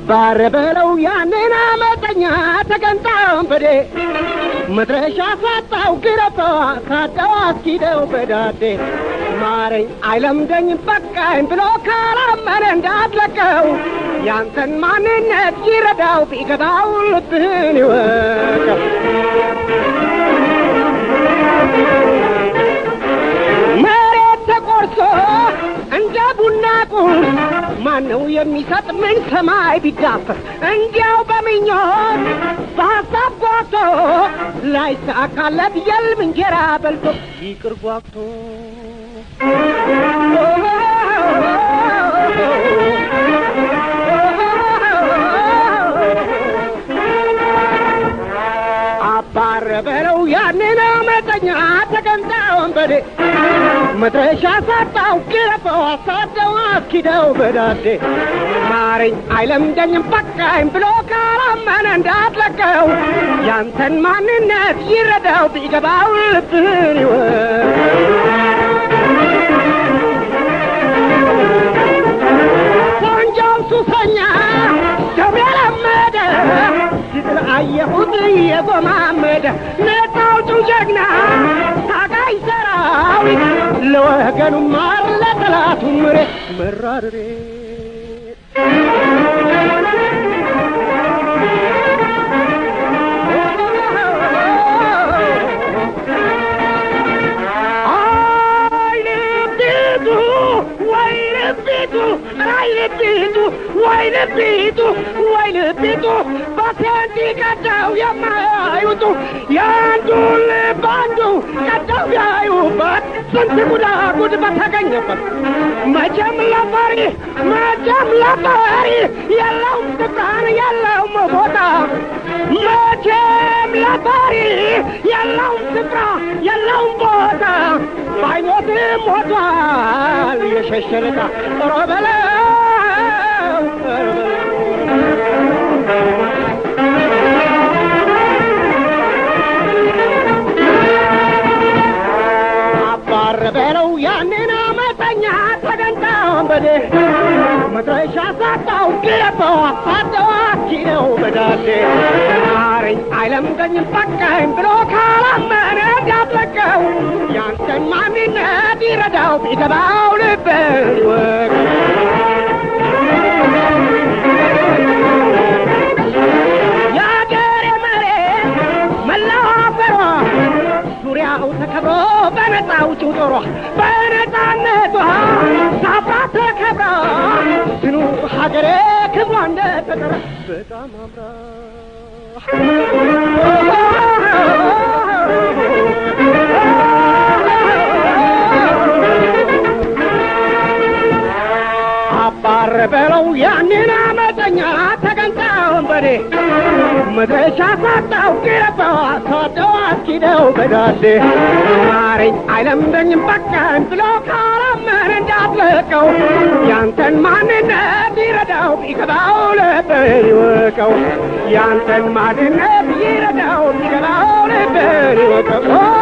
አባረ በለው ያንን አመፀኛ ተገንጣውን በዴ መድረሻ ሳጣው ግረፈው ሳደው አስኪደው በዳዴ ማረኝ አይለምደኝ በቃኝ ብሎ ካላመነ እንዳትለቀው ያንተን ማንነት ይረዳው ቢገባው ልብህን ይወቀው መሬት ተቆርሶ እንደ ቡና ቁርስ ማነው የሚሰጥ ምን ሰማይ ቢዳፈር እንዲያው በምኞት በሀሳብ ጓቶ ላይሳካለት የልም እንጀራ በልቶ ይቅር ጓግቶ አባረ በለው ያንን አመፀኛ ተገንጣ ወንበዴ መድረሻ ሳጣው ግረፈው አሳደው አስኪደው በዳዴ ማረኝ አይለምደኝም በቃኝ ብሎ ካላመነ እንዳትለቀው ያንተን ማንነት ይረዳው ቢገባው ልብህን ይወቅ ቆንጆው ሱሰኛ ደም የለመደ ሲጥል አየሁት የጎማመደ ነፃ አውጪው ጀግና ታጋይ ሰራዊት ለወገኑ ማር ለጠላቱ ምሬት መራርሬ አይልቢቱ ወይ ልቢቱ አይ ልቢቱ ወይ ልቢቱ ወይ ልቢቱ በሴንቲ ቀዳው የማያዩቱ የአንዱን ልብ አንዱ ቀዳው ያዩበት ስንት ጉዳጉድ በተገኘበት መቼም ለፈሪ መቼም ለፈሪ የለውም ስፍራን የለውም ቦታ መቼም ለፈሪ የለውም ስፍራ የለውም ቦታ ባይሞትም ሞቷል የሸሸለታ ኧረ በለው ኧረ በለው አባረ በለው ያንን አመፀኛ ተገንጣ ወንበዴ መድረሻ ሳጣው ግረፈው አሳደው አስኪደው በዳዴ ማረኝ አይለምደኝም በቃኝ ብሎ ካላመነ እንዳትለቀው ያንተን ማንነት ይረዳው ቢገባው ልብን ይወቅ የአገሬ መሬት መላው አፈሯ ዙሪያው ተከብሮ በነፃ ውጭው ጦሯ በነፃነቷ ሳባ ተከብራ ትኑር ሀገሬ ክብሯ እንደተጠራ በጣም አምራ አባረ በለው ያንን አመፀኛ ተገንጣ ወንበዴ መድረሻ ሳጣው ግረፈው አሳደው አስኪደው በዳዴ ማረኝ አይለምደኝም በቃኝ ብሎ ካላመነ እንዳትለቀው ያንተን ማንነት ይረዳው ቢገባው ልብን ይወቀው ያንተን ማንነት ይረዳው ቢገባው ልብን ይወቀው